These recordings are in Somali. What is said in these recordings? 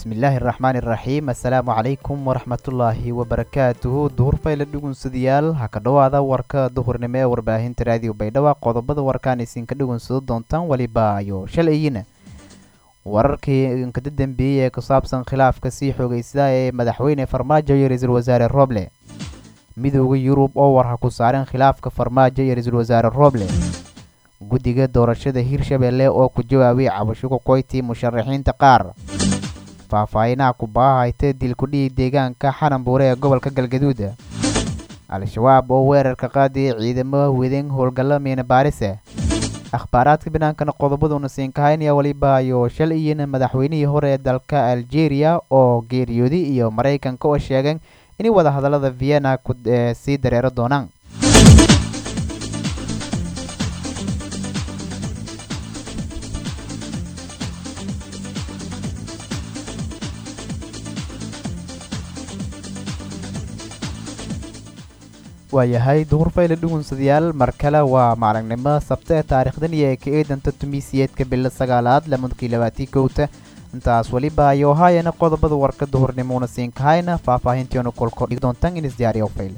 bismillaahi araxmaani iraxiim assalaamu calaykum waraxmatullaahi wabarakaatuhu duhur fayle dhugunsadayaal ha ka dhowaada warka duhurnimo ee warbaahinta raadiyo baydhabo qodobada warkaan isinka dhugunsado doontaan weliba ayo shalayina wararkii inkada dambeeyey ee ku saabsan khilaafka sii xoogeysadaa ee madaxweyne farmaajo iyo ra-iisul wasaare roble midooda yurub oo warha ku saaren khilaafka farmaajo iyo ra-iisul wasaare roble guddiga doorashada hirshabelle oo ku jawaabay cabasho ku qoyti musharaxiinta qaar faahfaahinaha kubaahayta dilkudhihii deegaanka xananbuure ee gobolka galgaduud al-shabaab oo weerarka qaadiyay ciidamo wedan howlgalla miina baarise akhbaaraadka binaankana qodobaduna siinkahaynaya weliba ayo shal iyana madaxweynihii hore ee dalka algeria oo geeriyooday iyo maraykanka oo sheegeen inay wadahadallada vienna sii dareero doonaan waayahay duhur fayle dhugunsadayaal mar kale waa maalignimo sabta ee taariikhdan iyo ee ka eedanta tumiisiyeedka bilo sagaalaad lamadkii labaatii kowta intaas weliba ayuu haayana qodobada warka duhurnimona siinkahayna faahfaahintiona kolko dhig doontaan in isdiyaariyo fayle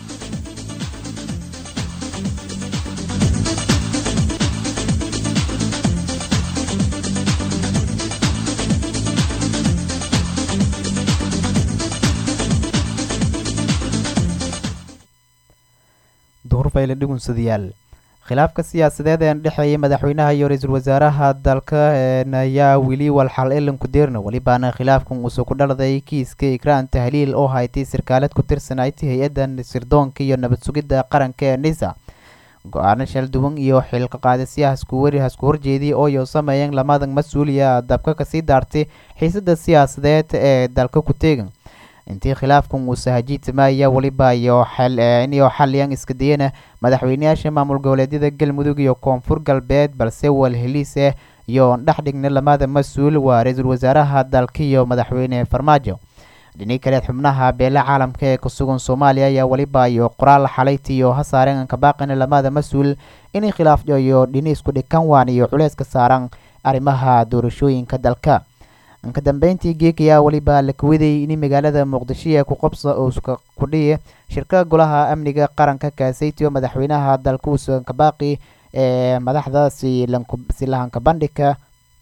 duhurfayle dhugunsadayaal khilaafka siyaasadeed ee dhexeeya madaxweynaha iyo ra-iisul wasaaraha dalka ayaa weli walxal elanku deerna welibaana khilaafkan uusoo ku dhaladay kiiska ikraan tahliil oo haytay sarkaalad ku tirsanayti hay-adda sirdoonka iyo nabad sugidda qaranka ee nisa go-aano shalduwan iyo xilka qaadisyaha isku horjeediyay ooyo sameeyeen lamadan mas-uuliya dabka kasii daartay xiisada siyaasadeed ee dalka ku teegan intii khilaafkan uu sahajiitamaya weliba iyo inyo xaliyan iska dayana madaxweyneyaasha maamul goboleedyada galmudug iyo koonfur galbeed balse walheliise iyo dhex dhigna lamada mas-uul waa ra-iisul wasaaraha dalka iyo madaxweyne farmaajo dhini kaleed xubnaha beele caalamka ee kusugan soomaaliya ayaa weliba iyo qoraal xalayti iyo ha saareen anka baaqina lamada mas-uul inay khilaafyo iyo dhini isku dhikan waan iyo culeys ka saaran arrimaha doorashooyinka dalka ka dambeyntii geek ayaa weliba la kawaday in magaalada muqdisho ee ku qabsa uuska kudhiya shirka golaha amniga qaranka kaasaytiyo madaxweynaha dalka uusan kabaaqi ee madaxda silahanka bandhigka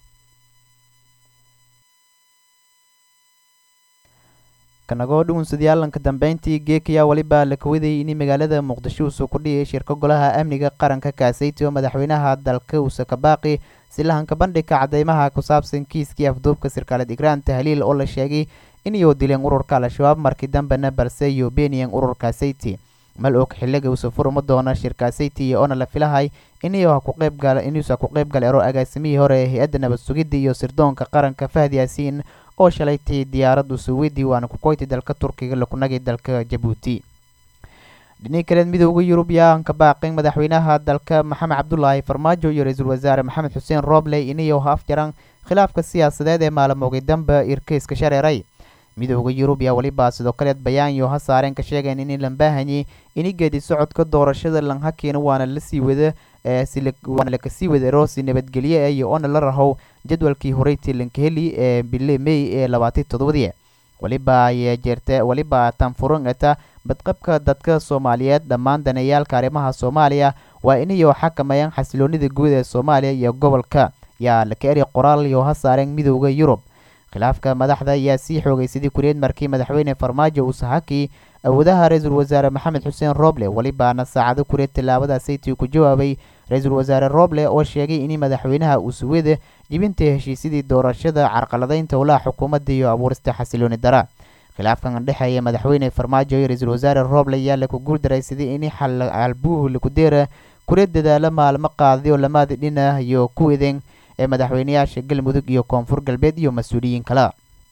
kanagoo dhugunsadayaal ka dambeyntii geek ayaa weliba la kawaday in magaalada muqdisho uusa kudhiyay shirka golaha amniga qaranka kaasaytiyo madaxweynaha dalka uusa kabaaqi silahanka bandhigka cadeymaha ku saabsan kiiskii afduubka sarkaalad igraan tahliil oo la sheegay inayuu dileen ururka al-shabaab markii dambena balse iyo beniyan ururka sayti mal og xiliga uusa furma doona shirka sayti oona la filahay inuusa ku qeyb gala ero agaasimihii hore ee hay-adda nabad sugidda iyo sirdoonka qaranka fahdi yaasiin oo shalaytay diyaaradu suwedi waana ku qoyti dalka turkiga lakunagay dalka jabuuti dhini kaleed midooda yurub yaan ka baaqin madaxweynaha dalka maxamed cabdulaahi farmaajo iyo ra-iisul wasaare maxamed xuseen roble inayo ha afjaran khilaafka siyaasadeed ee maalmoogay damba irkeyska shareeray midooda yurub yaa weliba sidoo kaleed bayaanyo ha saareen ka sheegeen in lan baahanyay ini geedi socodka doorashada lanhakeena waana lasii wada waana lakasii wada roosi nabadgelye iyo oona la rahow jadwalkii horeytii lankaheli ee bile may ee labaatan toddobadii weliba ay jeerte weliba tanfuran eta badqabka dadka soomaaliyeed dhammaan danayaalka arrimaha soomaaliya waa inayo xakamayaan xasiloonida guud ee soomaaliya iyo gobolka yaa laka eri qoraal iyo ha saareen midooda yurub khilaafka madaxda ayaa sii xoogeysaday kureed markii madaxweyne farmaajo uu sahakii awoodaha ra-iisul wasaare maxamed xuseen roble welibaana saacado kureed tallaabada saytii ku jawaabay ra-iisul wasaare roble oo sheegay in madaxweynaha uu suwada jibinta heshiisyadii doorashada carqaladeynta howlaha xukuumadda iyo abuurista xasilooni dara khilaafkan dhexeeya madaxweyne farmaajo iyo ra-iisul wasaare roble ayaa laku guuldaraysaday in xalbuuh lakudeera kureed dadaalo maalmo qaadayo lamada dhina iyo kuweden ee madaxweyneyaasha galmudug iyo koonfur galbeed iyo mas-uuliyiin kale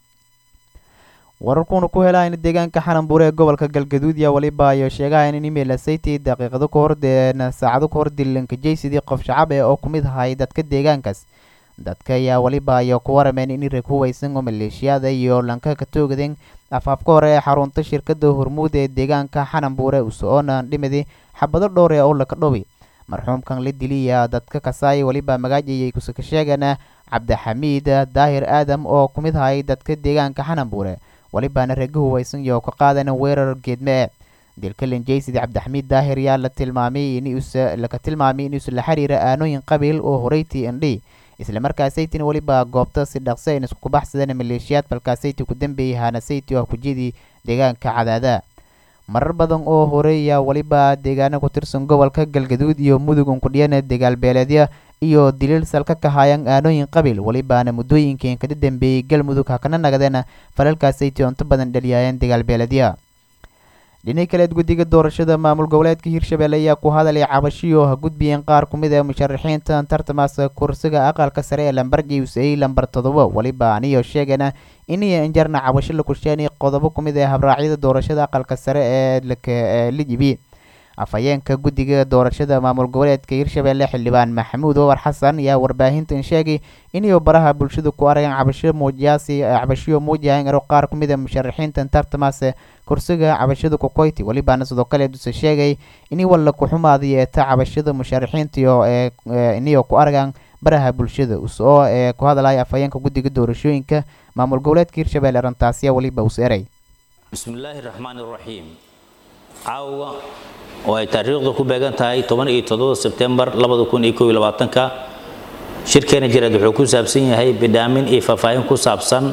wararkuuna ku helayn deegaanka xananbuure ee gobolka galgaduud yaa weliba ayo sheegahayn in email asayty daqiiqado ka hor saacado ka hor dilanka jaysidii qof shacab ee oo ku mid ahay dadka deegaankaas dadka ayaa weliba ayo ku warameen in rag huweysan oo maleeshiyada iyo lanka ka toogadeen afaafka hore ee xarunta shirkada hormuud ee deegaanka xananbuure uso-oona dhimidi xabado dhowr ee oo laka dhowi marxuumkan la diliya dadka kasaay weliba magaajayay kusaka sheegana cabdixamiid daahir aadam oo ku mid hayay dadka deegaanka xananbuure welibaana rega huweysan iyo ka qaadan weerar geedme dilka linjaysid cabdixamiid daahir yaa la tilmaamay inlaka tilmaamay inuusa la xiriira aanooyin qabiil oo horeytii indhi islamarkaasaytina weliba goobta si dhaqsi ayn isku kubaxsadeen maleeshiyaad balkaasayti ku dambeeyay haanasayti oo kujidii deegaanka cadaada marar badan oo horey ayaa weliba deegaana ku tirsan gobolka galgaduud iyo mudug unkudhiyana dagaalbeeleedya iyo diliil salka ka haayaan aanooyin qabiil welibaana muddooyinkii kada dambeeyey galmudug hakana nagadeen falalkaasaytii onto badan dhaliyaayeen dagaalbeeleedya dhinac kaleed guddiga doorashada maamul goboleedka hirshabelle ayaa ku hadalay cabashiyo ha gudbiyeen qaar ku mid ee musharaxiinta tartamaasa kursiga aqalka sare ee lambarji usayey lambar todoba weliba aniyo sheegana iniyo injarna cabasho la kusheenay qodobo ku mid ee habraacyada doorashada aqalka sare ee la jibi afhayeenka guddiga doorashada maamul goboleedka hirshabelle xildhibaan maxamuud owar xasan ayaa warbaahintan sheegay inay baraha bulshada ku arageen cabasho muujiyaasi cabashiyo muujiyahan ero qaar ku mid a musharaxiintan tartamaase kursiga cabashada kukoyti welibaana sidoo kale duse sheegay inay walla ku-xumaadi eeta cabashada musharaxiintiyo ee inayo ku aragaan baraha bulshada usoo ee ku hadlaya afhayeenka guddiga doorashooyinka maamul goboleedka hirshabelle arrintaasiya weliba us eray bismillaahi raxmaani raxiim caawa oo ay taariikhdu ku beegan tahay toban iyo toddoba sebtembar labada kun iyo kow iyo labaatanka shirkeena jireed wuxuu ku saabsan yahay bidhaamin iyo faahfaahin ku saabsan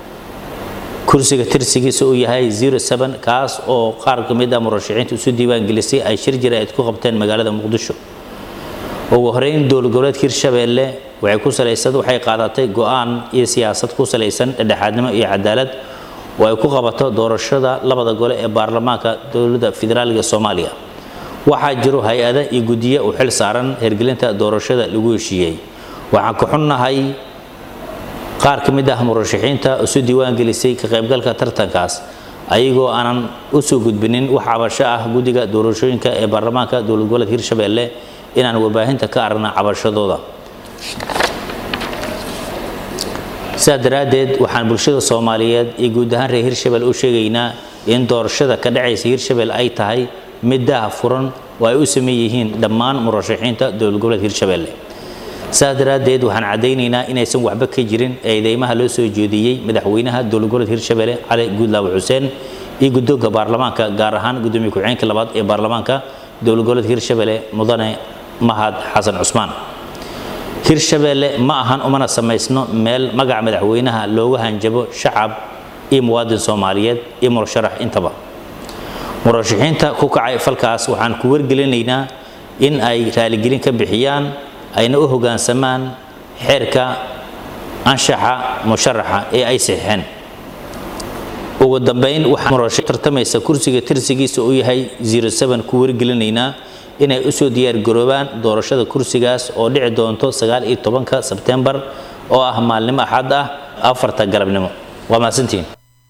kursiga tirsigiisa uu yahay zero seven kaas oo qaar ka mid ah murashaxiinta isu diiwaangelisay ay shir jireed ku qabteen magaalada muqdisho ugu horeyn dowlad goboleedka hirshabeelle waxay ku salaysan waxay qaadatay go-aan iyo siyaasad ku salaysan dhexdhexaadnimo iyo cadaalad oo ay ku qabato doorashada labada gole ee baarlamaanka dowladda federaaliga soomaaliya waxaa jiro hay-ada iyo guddiye u xil saaran hirgelinta doorashada lagu heshiiyey waxaan ka xunnahay qaar ka mid ah murashaxiinta isu diiwaangelisay ka qaybgalka tartankaas ayagoo aanan u soo gudbinin wax cabasho ah guddiga doorashooyinka ee baarlamaanka dowlad goboleedka hirshabeelle inaan warbaahinta ka aragna cabashadooda sidaa daraaddeed waxaan bulshada soomaaliyeed iyo guud ahaan reer hirshabelle u sheegaynaa in doorashada ka dhacaysa hirshabelle ay tahay mid daha furan oo ay u sameyn yihiin dhammaan murashaxiinta dowlad goboleedka hirshabelle sidaas daraaddeed waxaan caddaynaynaa inaysan waxba ka jirin eedeymaha loo soo jeediyey madaxweynaha dowlad goboleedka hirshabelle cali guudlaawe xuseen iyo guddoonka baarlamaanka gaar ahaan guddoomiye ku-xigeenka labaad ee baarlamaanka dowlad goboleedka hirshabelle mudane mahad xasan cusmaan hirshabelle ma ahan umana samaysno meel magaca madaxweynaha loogu hanjabo shacab iyo muwaadin soomaaliyeed iyo murasharax intaba murashaxiinta ku kacay falkaas waxaan ku wargelinaynaa in ay raaligelin ka bixiyaan ayna u hoggaansamaan xeerka anshaxa musharaxa ee ay saxiixeen ugu dambayn waxaan murashax tartamaysa kursiga tirsigiisa uu yahay zero seven ku wargelinaynaa inay usoo diyaargaroobaan doorashada kursigaas oo dhici doonto sagaal iyo tobanka sebtembar oo ah maalnimo axad ah afarta galabnimo waa mahadsantihiin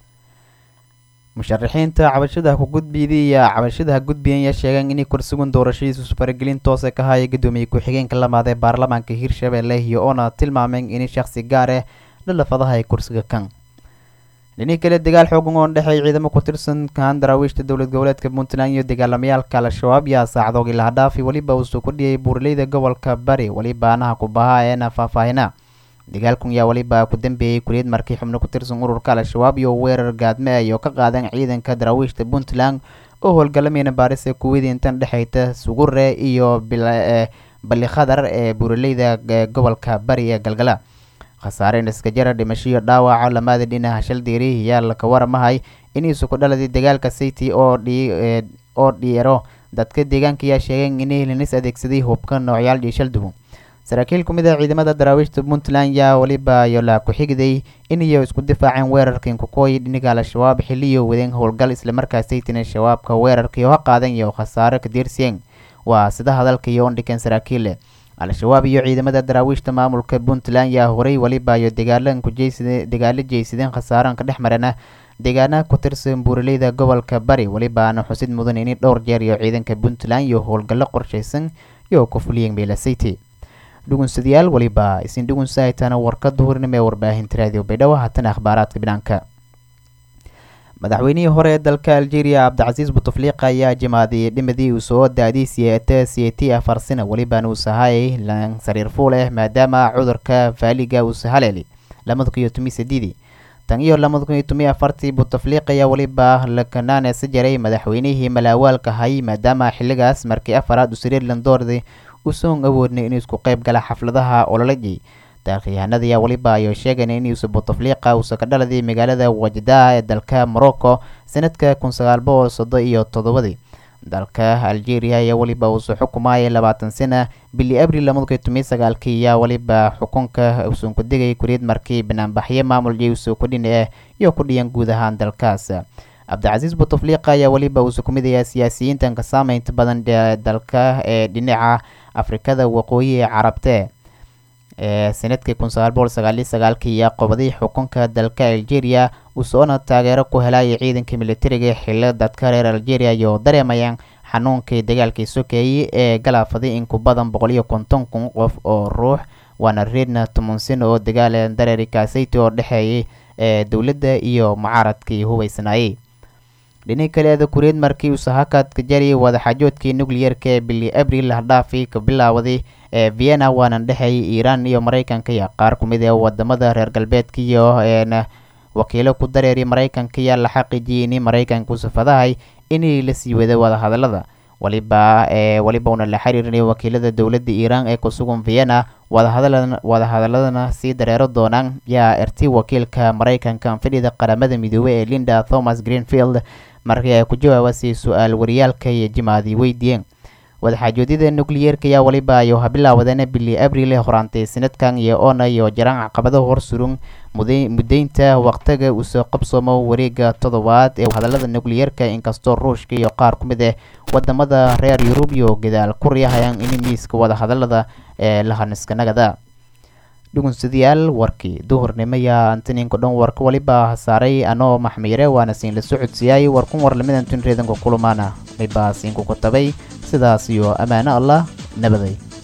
musharaxiinta cabashadaha ku gudbiyday iyo cabashadaha gudbiyan ayaa sheegeen inay kursigun doorashadiisu faragelin toose ka haya guddoomiye ku-xigeenka lamaad ee baarlamaanka hirshabelle iyo oona tilmaameen in shakhsi gaar ah dhalafadaha ay kursiga kan dhinii kale dagaal xoogan oo dhexeey ciidamo ku tirsan kaan daraawiishta dowlad goboleedka puntland iyo dagaalamayaalka al-shabaab yaa saacdoog ilaa dhaafi weliba uu soo kordhiyay buuraleyda gobolka bari weliba anaha ku bahaa eena faahfaahina dagaalkun yaa weliba ku dambeeyey kuliyad markii xubno ku tirsan ururka al-shabaab iyo weerar gaadme ay oo ka qaadeen ciidanka daraawiishta puntland oo howlgalamayna baaris ee kuwidii intan dhexeyta sugure iyo balli khadar ee buuraleyda gobolka bari ee galgala khasaareen iskajara dhimashiyo dhaawaca lamaada dhinaca shaldiiri yaa laka waramahay iniisu ku dhaladay dagaalka city oo oo dhiero dadka deegaanka ayaa sheegeen inay linis adeegsaday hubka noocyaal iyo shaldubu saraakiil ku mid ah ciidamada daraawiishta puntland yaa weliba yola ku-xigday inayo isku difaaceen weerarkan kukooyi dhiniga al-shabaab xiliyo wadeen howlgal islamarkaas saytina shabaabka weerarkii oo ha qaadan iyo khasaaro ka diirsiyeen waa sida hadalka iyo ondhikan saraakiille al-shabaab iyo ciidamada daraawiishta maamulka puntland yaa horay weliba iyo dagaalan kujeysid dagaalo jeysadeen khasaaran ka dhex marana deegaanaha ku tirsan buuraleyda gobolka bari welibaana xusid mudan inay dhowr jeer iyo ciidanka puntland iyo howlgallo qorshaysan iyo ku fuliyeen meelasayty dhugunsadayaal weliba isin dhugunsahaytaana warka duhurnimo ee warbaahinta raadiyo baydhabo haatan akhbaaraadka bidhaanka madaxweynihii hore ee dalka algeria cabdicasiis butufliiqa ayaa jimaaday dhimadii uu soo daaday siyaata siyati afar sana welibana uu sahay lan sariir fuul ah maadaama cudurka faaliga uu sahaleeli lamada kun iyo tomi sideedii tan iyo lamada kun iyo tomi afartii butufliiq ayaa weliba lakanaanesa jaray madaxweynihii malaawaalka hay maadaama xiligaas markii afaraad uu sariir landoorday usoon awoodnay inuu isku qayb gala xafladaha ololajii taarikhyahanada ayaa weliba ayuu sheegeen inuusa butufliiqa uusa ka dhaladay magaalada wajdaa ee dalka morocco sanadka kun sagaal boqol soddon iyo toddobadii dalka algeria ayaa weliba uusa xukumayay labaatan sana bili abril lamada kun tomiyo sagaalkii ayaa weliba xukunka uusan ku degay kuriid markii banaanbaxyo maamul jeyuso kudhini ah iyo ku dhiyan guud ahaan dalkaas cabdicasiis butufliiqa ayaa weliba uusa ku mid ayaa siyaasiyiintan ka saameynta badan dalka ee dhinaca afrikada waqooyi ee carabte ee sanadkii kun sagaal boqol sagaaliyo sagaalkii ayaa qobaday xukunka dalka algeria uusoona taageero ku helaya ciidanka militariga xillo dadka reer algeria iyo dareemayaan xanuunkii dagaalkii sokeeyey ee galaafaday in ku badan boqol iyo konton kun qof oo ruux waana reedna toban sano oo dagaal dareeri kaasayty oo dhexeeyay ee dowladda iyo mucaaradkii hubeysnaayey dhinac kaleeda kureed markii uu sahakadka jariyay wadaxaajoodkii nucleyeerka ee bili abril hadhaafii ka bilaawaday ee vienna waana dhexeeyay iiraan iyo mareykanka iyo qaar ku mid ee wadamada reer galbeedka iyo eena wakiilo ku dareeriy mareykanka ayaa la xaqiijiyay in mareykanka uu safadahay inay la sii wada wadahadalada waliba ee waliba una la xiriirinay wakiilada dowladda iiraan ee kusugan vienna wadahadala wadahadaladana sii dareero doonaan yaa erti wakiilka mareykanka fadhida qaramada midoobey ee linda thomas greenfield markii ay ku jawaabasay su-aal wariyaalka iyo jimaadii weydiiyeen wadaxaajoodyada nucleyeerka ayaa waliba ayu habilaawadeen bili abril ee horaantay sanadkan iyo oona iyo jaraan caqabado horsurun mudaynta waqtiga uu soo qabsoomo wareega toddobaad ee hadalada nucleyeerka inkastoo ruushka iyo qaar ku mid ah wadamada reer yurub iyo gadaal ku riixayaan in miiska wadahadalada ee lahaniskanagada dhugunsadayaal warkii duhurnimo yaa antaninka dhan warka waliba hasaaray anoo maxmiyare waana siin la socodsiiyay warkun war lamidan tun reedanka kulamaana miba siinkuku tabay sidaas iyo ammaano allah nabaday